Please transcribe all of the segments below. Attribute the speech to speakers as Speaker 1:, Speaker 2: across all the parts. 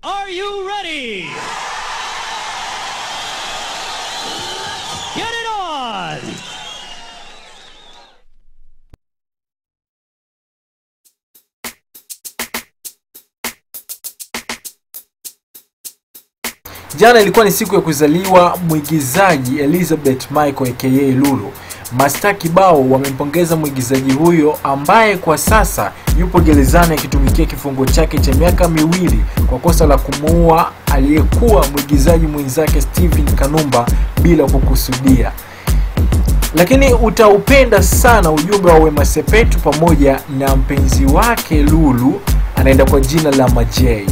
Speaker 1: Are you ready? Get it on!
Speaker 2: Jana ilikuwa ni siku ya kuzaliwa mwigizaji Elizabeth Michael aka Lulu. Mastaa kibao wamempongeza mwigizaji huyo ambaye kwa sasa yupo gerezani akitumikia kifungo chake cha miaka miwili kwa kosa la kumuua aliyekuwa mwigizaji mwenzake Steven Kanumba bila kukusudia. Lakini utaupenda sana ujumbe wa Wema Sepetu pamoja na mpenzi wake Lulu anaenda kwa jina la Majay.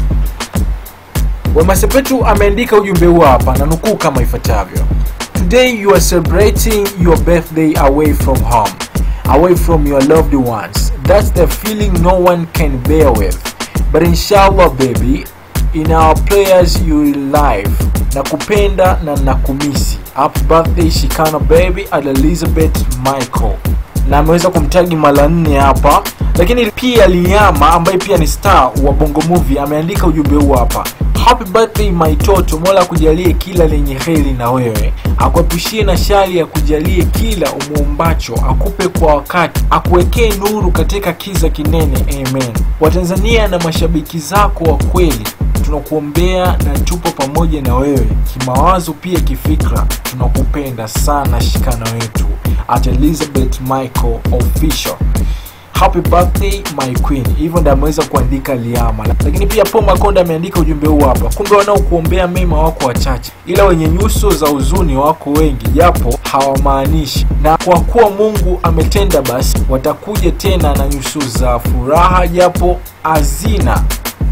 Speaker 2: Wema Sepetu ameandika ujumbe huu hapa na nukuu kama ifuatavyo: Today you are celebrating your birthday away from home, away from your loved ones. That's the feeling no one can bear with. But inshallah baby, in our prayers you will live. Nakupenda na nakumisi. Happy birthday Shikana baby at Elizabeth Michael. Na ameweza kumtagi mara nne hapa, lakini pia Liama ambaye pia ni star wa Bongo Movie ameandika ujumbe huu hapa Happy birthday my toto, Mola akujalie kila lenye heri na wewe, akuepushie na shari, ya kujalie kila umuombacho, akupe kwa wakati, akuwekee nuru katika kiza kinene. Amen. Watanzania na mashabiki zako wa kweli tunakuombea na tupo pamoja na wewe kimawazo, pia kifikra. Tunakupenda sana, shikana wetu. At Elizabeth Michael official Happy birthday my queen. Hivyo ndio ameweza kuandika Liama, lakini pia Paul Makonda ameandika ujumbe huu hapa. Kumbe wanaokuombea mema wako wachache, ila wenye nyuso za huzuni wako wengi, japo hawamaanishi. Na kwa kuwa Mungu ametenda, basi watakuja tena na nyuso za furaha, japo hazina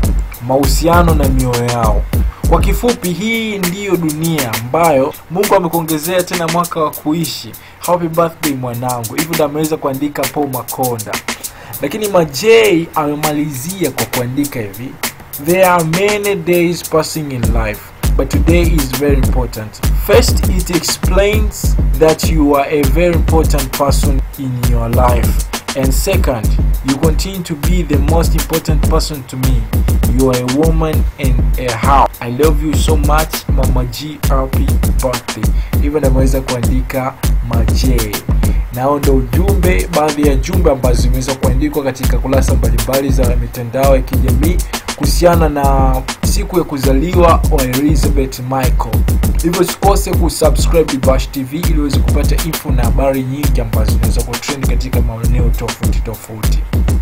Speaker 2: mahusiano na mioyo yao. Kwa kifupi, hii ndiyo dunia ambayo Mungu amekuongezea tena mwaka wa kuishi. Happy birthday mwanangu. Hivyo ndio ameweza kuandika Paul Makonda, lakini Majay amemalizia kwa kuandika hivi: there are many days passing in life but today is very important. First, it explains that you are a very important person in your life. And second, you continue to be the most important person to me. You are a woman and a house. I love you so much Mama G, happy birthday. Hivyo nameweza kuandika Majay. Nao ndo ujumbe, baadhi ya jumbe ambazo zimeweza kuandikwa katika kurasa mbalimbali za mitandao ya kijamii kuhusiana na siku ya kuzaliwa wa Elizabeth Michael. Hivyo usikose kusubscribe Bash TV ili uweze kupata info na habari nyingi ambazo zinaweza kutrend katika maeneo tofauti tofauti.